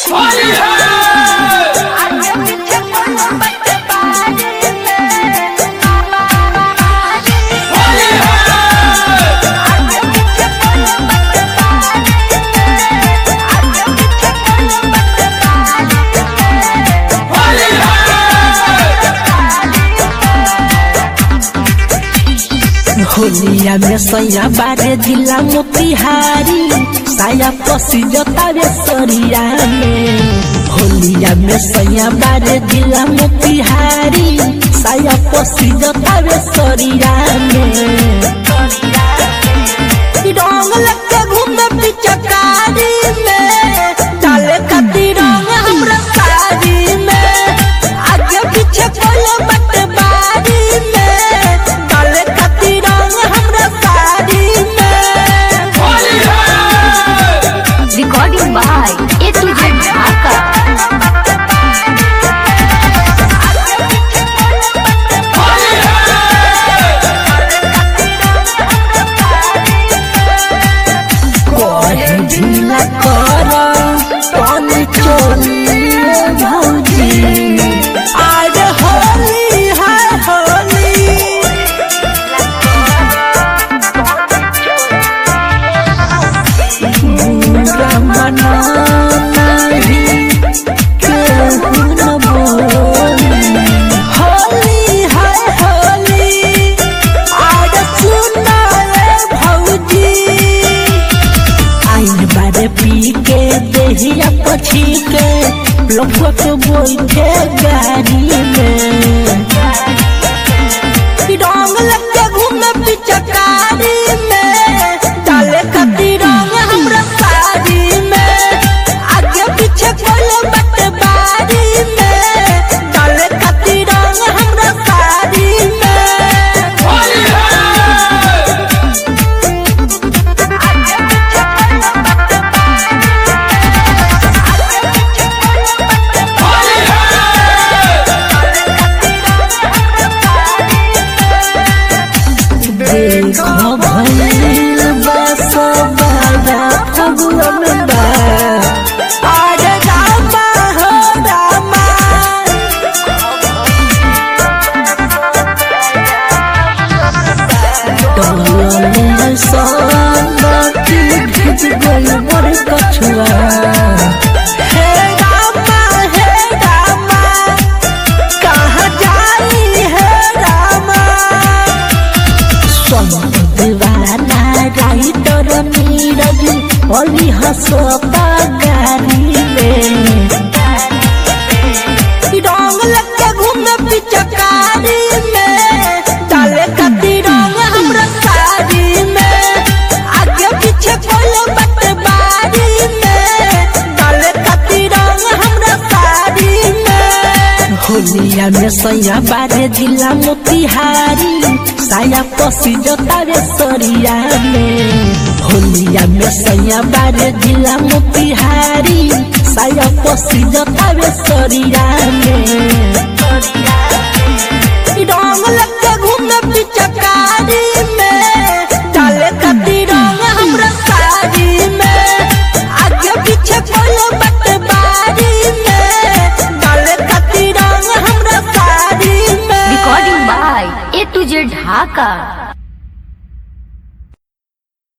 होलिया में सैया बारे जिला मोतिहारी साया पसी जतावे सरिया में होलिया में सैया बारे जिला मोतिहारी साया पसी जतावे सरिया में रंग लगे घूमे पिचकारी में डाले कती रंग हमरा साड़ी में आगे पीछे कोले बटबारी में डाले कती रंग हमरा साड़ी में Recording by A to Z Dhaka. कोहे ढीला कर पानी चोलिए भौजी आज होली है होली बुरा मना नहीं केहू न बोली होली है होली आज सुना रे भौजी आइन बारे पी के देहिया पछी के लफुआ के बैठे गाड़ी में रंग लगे घूमे पिचकारी में डाले कती रंग हमरा साड़ी में आगे पीछे कोले बटबारी में डाले कती रंग हमरा साड़ी में देखो भइल बस बड़ा फगुन बा आज रामा हो रामा डोले संगति भिज गई बड़ कछुआ हे रामा हे रामा कहाँ जाई हे रामा दीवाना राइटर नीरज अली हसोता गाड़ी में रंग लगे घूमे पिचकारी में डाले कती रंग हमरा साड़ी में आगे पीछे कोले बटबारी में डाले कती रंग हमरा साड़ी में होलिया में सैया बारे जिला मोतिहारी साया पसी जतावे सरिया में होलिया में सैया बारे जिला मोतिहारी साया पसी जतावे सरिया में रंग लगे घूमे पिचकारी में डाले कती रंग हमरा साड़ी में आगे पीछे कोले बटबारी में डाले कती रंग हमरा साड़ी में Recording by A to Z Dhaka.